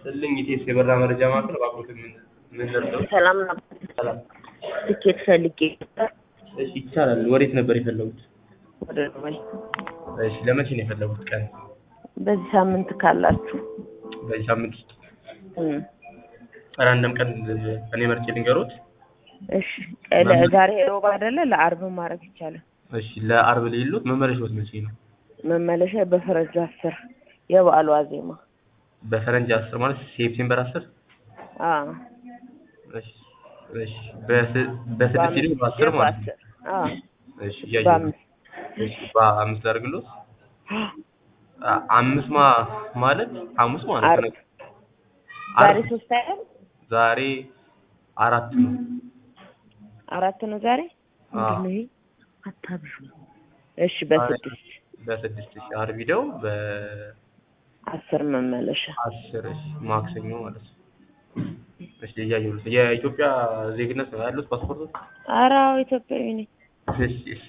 ስልኝ ኢቴስ የበራ መረጃ ማዕከል እባክዎትን ምን ምን ደርሰው? ሰላም ነው። ሰላም። ትኬት ፈልጌ ነበር እሺ ይቻላል። ወዴት ነበር የፈለጉት? ወደ ዱባይ። እሺ ለመቼ ነው የፈለጉት ቀን? በዚህ ሳምንት ካላችሁ በዚህ ሳምንት ውስጥ እም፣ ራንደም ቀን እኔ መርጬ ልንገሮት? እሺ ለ- ዛሬ ሮብ አይደለ? ለአርብ ማድረግ ይቻላል። እሺ ለአርብ ሌሎት መመለሻዎት መቼ ነው? መመለሻ በፈረንጅ አስር የበዓሉ ዋዜማ። በፈረንጅ አስር ማለት ሴፕቴምበር አስር አዎ እሺ እሺ በስ- በስድስት ሄደው በአስር ማለት ነው። በአስር አዎ እሺ እያየሁ ነው። በአምስት እሺ በአምስት ላድርግሎት? አ- አምስት ማ ማለት ሐሙስ ማለት አርብ ነው። ዛሬ አርብ ሶስት አይደል? ዛሬ አራት ነው። አራት ነው ዛሬ። አዎ። ምንድን ነው ይሄ? አታብዙ። እሺ በስድስት በስድስት ሺህ አርብ ሂደው በአስር አስር መመለሻ እሺ ማክሰኞ ማለት ነው። እሺ እያየሁ ነው። የኢትዮጵያ ዜግነት ነው ያሉት ፓስፖርት? ኧረ አዎ ኢትዮጵያዊ ነኝ። እሺ እሺ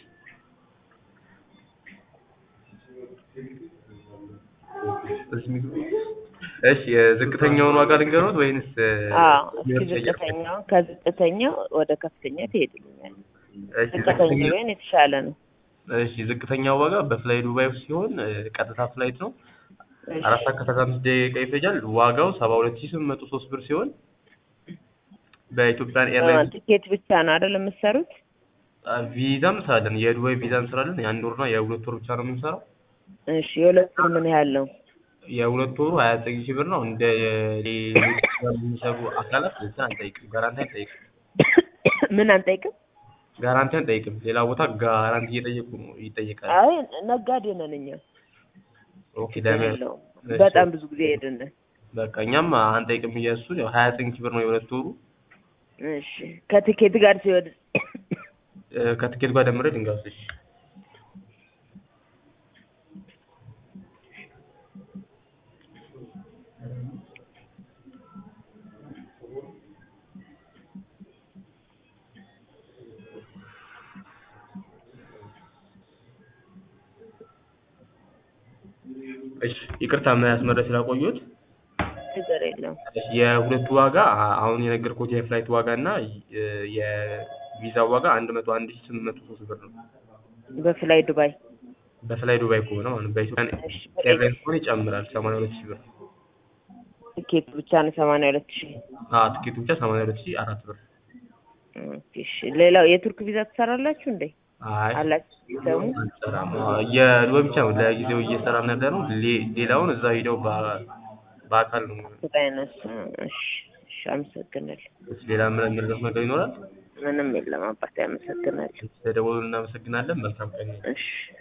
እሺ ምግብ እሺ የዝቅተኛውን ዋጋ ልንገሮት ወይንስ አዎ እስኪ የመጨረሻ? ዝቅተኛው ከዝቅተኛው ወደ ከፍተኛ ትሄድልኛል። እሺ ዝቅተኛ ዝቅተኛው ቢሆን የተሻለ ነው። እሺ ዝቅተኛው ዋጋ በፍላይ ዱባይ ሲሆን እ፣ ቀጥታ ፍላይት ነው። እሺ። አራት ሰዓት ከሰላሳ አምስት ደቂቃ ይፈጃል። ዋጋው ሰባ ሁለት ሺህ ስምንት መቶ ሶስት ብር ሲሆን በኢትዮጵያን አ፣ ኤርላይንስ ትኬት ብቻ ነው አይደል የምትሰሩት? አ፣ ቪዛም እንሰራለን። የዱባይ ቪዛ እንሰራለን። የአንድ ወርና የሁለት ወር ብቻ ነው የምንሰራው። እሺ የሁለት ወር ምን ያህል ነው? የሁለት ወሩ ሀያ ዘጠኝ ሺህ ብር ነው። እንደ ሌሎች የሚሰሩ አካላት እንትን አንጠይቅም፣ ጋራንቲ አንጠይቅም፣ ምን አንጠይቅም? ጋራንቲ አንጠይቅም። ሌላ ቦታ ጋራንቲ እየጠየቁ ነው ይጠየቃል። አይ ነጋዴ ነን እኛ። ኦኬ ችግር ለምን የለውም። እሺ። በጣም ብዙ ጊዜ ሄድን። በቃ እኛም አንጠይቅም እያሱን ያው ሀያ ዘጠኝ ሺህ ብር ነው የሁለት ወሩ እሺ ከትኬት ጋር ሲወድ እ፣ ከትኬት ጋር ደምሬ ልንገርሽ። እሺ ይቅርታ የሚያስመረ ስላቆዩት ችግር የለውም። የሁለቱ ዋጋ አ- አሁን የነገርኩት የፍላይት ዋጋ እና እ፣ የቪዛው ዋጋ አንድ መቶ አንድ ሺህ ስምንት መቶ ሶስት ብር ነው። በፍላይ ዱባይ በፍላይ ዱባይ ከሆነ ማለት ነው። በኢትዮጵያ እሺ ኤርላይንስ ከሆነ ይጨምራል ሰማንያ ሁለት ሺህ ብር። ትኬት ብቻ ነው ሰማንያ ሁለት ሺህ አዎ ትኬቱ ብቻ ሰማንያ ሁለት ሺህ አራት ብር። ኦኬ፣ እሺ ሌላው የቱርክ ቪዛ ትሰራላችሁ እንዴ? አይ አላችሁ ሲስተሙ? አንሰራም። አዎ፣ የዱባይ ብቻ ነው ለጊዜው እየሰራን ያለ ነው። ሌ- ሌላውን እዛ ሂደው በ- በአካል ነው። ቁጣይነስ እሺ፣ እሺ አመሰግናለሁ። እሺ፣ ሌላ ምን የሚረዳት ነገር ይኖራል? ምንም የለም አባቴ አመሰግናለሁ። ስለደወሉ እናመሰግናለን። መልካም ቀን። እሺ